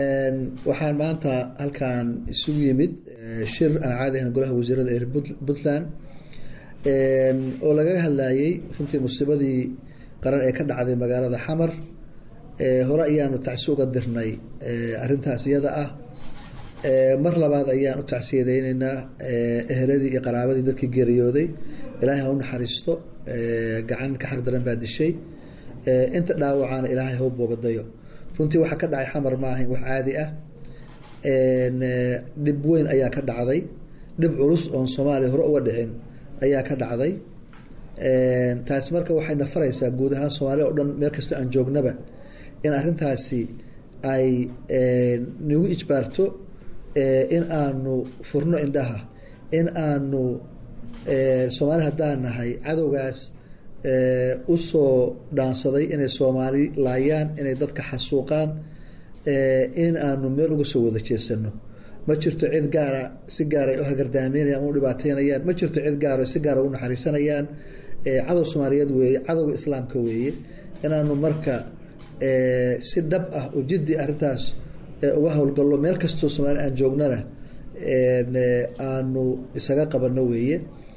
waxaan maanta halkan isugu yimid shir aan caadi ahayn golaha wasiirada ee puntland oo lagaga hadlayay runtii musiibadii qaran ee ka dhacday magaalada xamar hore ayaanu tacsi uga dirnay arintaas iyada ah mar labaad ayaan u tacsiyadeyneynaa eheladii iyo qaraabadii dadkii geeriyooday ilaahay ha u naxariisto gacan ka xaq daran baa dishay inta dhaawacaana ilaahay ha u boogadayo runtii waxaa ka dhacay xamar ma ahayn wax caadi ah dhib weyn ayaa ka dhacday dhib culus oon soomaaliya hore uga dhicin ayaa ka dhacday taasi marka waxay nafaraysaa guud ahaan soomaaliya o dhan meel kastoo aan joognaba in arrintaasi ay nagu ijbaarto in aanu furno indhaha in aanu soomaali haddaan nahay cadowgaas usoo dhaansaday inay soomaali laayaan inay dadka xasuuqaan in aanu meel uga soo wada jeesano ma jirto cid gaara si gaara u hagardaameynayaan u dhibaateynayaan ma jirto cid gaara si gaara u naxariisanayaan cadow soomaaliyeed weeye cadowga islaamka weeye inaanu marka si dhab ah oo jiddi arrintaas uga howlgallo meel kastoo soomaali aan joognana aanu isaga qabano weeye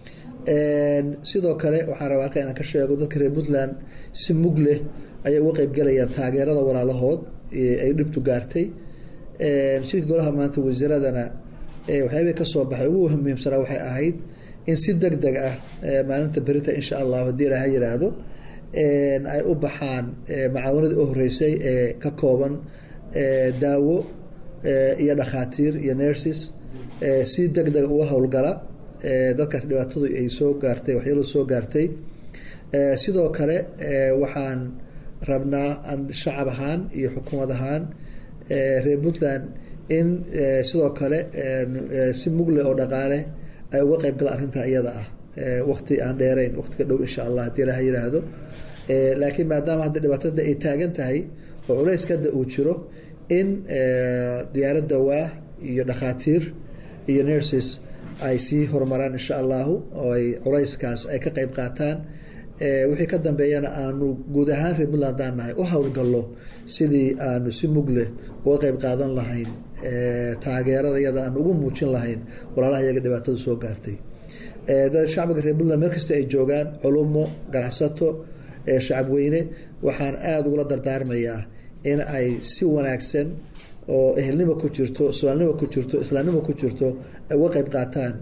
sidoo kale waxaan rabaa halka inaan ka sheego dadka reer puntland si mug leh ayay uga qeybgelayaan taageerada walaalahood ay dhibtu gaartay shirka golaha maanta wasiiradana waxyaabay kasoo baxay ugu muhiimsanaa waxay ahayd in si deg deg ah maalinta berita insha allah haddii ilaha yiraahdo ay u baxaan macaawanadii u horeysay ee ka kooban daawo iyo dhakhaatiir iyo nurses si deg deg uga howlgala dadkaas dhibaatadu ay soo gaartay waxyaalo soo gaartay sidoo kale waxaan rabnaa shacab ahaan iyo xukuumad ahaan reer puntland in sidoo kale si mugle oo dhaqaale ay uga qeyb galaan arrintaa iyada ah wakti aan dheereyn waqtiga dhow insha allah haddii ilaha yiraahdo laakiin maadaama hadda dhibaatada ay taagan tahay oo culayska hadda uu jiro in diyaarad dawaa iyo dhakhaatiir iyo nurses ay sii horumaraan insha allahu oo ay culayskaas ay ka qeyb qaataan wixii ka dambeeyana aanu guud ahaan reer puntland haddaan nahay u howlgallo sidii aanu si mugleh uga qeyb qaadan lahayn taageerada iyada aan ugu muujin lahayn walaalaha iyaga dhibaatada soo gaartay shacbiga reer puntland meel kasta ay joogaan culumo ganacsato shacabweyne waxaan aada ugula dardaarmayaa in ay si wanaagsan oo ehelnimo ku jirto soomaalinimo ku jirto islaamnimo ku jirto ay uga qeyb qaataan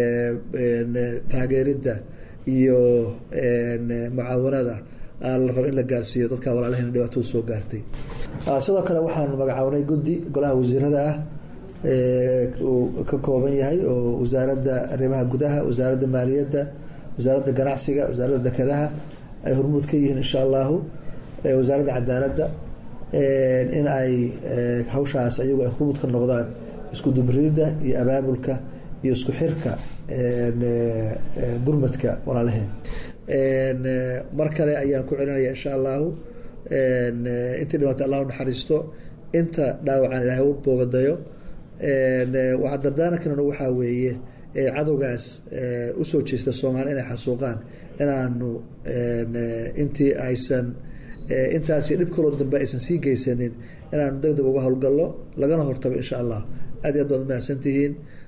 taageeridda iyo mucaawanada la rabo in la gaarsiiyo dadka walaalahayna dhibaatada soo gaartay sidoo kale waxaanu magacawnay guddi golaha wasiirada ah uu ka kooban yahay oo wasaaradda arrimaha gudaha wasaaradda maaliyadda wasaaradda ganacsiga wasaaradda dekedaha ay hormuud ka yihiin insha allahu wasaaradda cadaaladda in ay hawshaas ayagu ay hormuud ka noqdaan isku dubridda iyo abaabulka iyo isku xirka gurmadka walaalaheen mar kale ayaan ku celinaya insha allahu intii dhibaatay allah u naxariisto inta dhaawacaan ilaahay u boogadayo waxaa dardaarankana waxaa weeye cadowgaas usoo jeesta soomaali inay xasuuqaan inaanu intii aysan intaasi dhib kaloo dambe aysan sii geysanin inaanu deg deg uga howlgallo lagana hortago insha allah aad iyo aad baad umahadsantihiin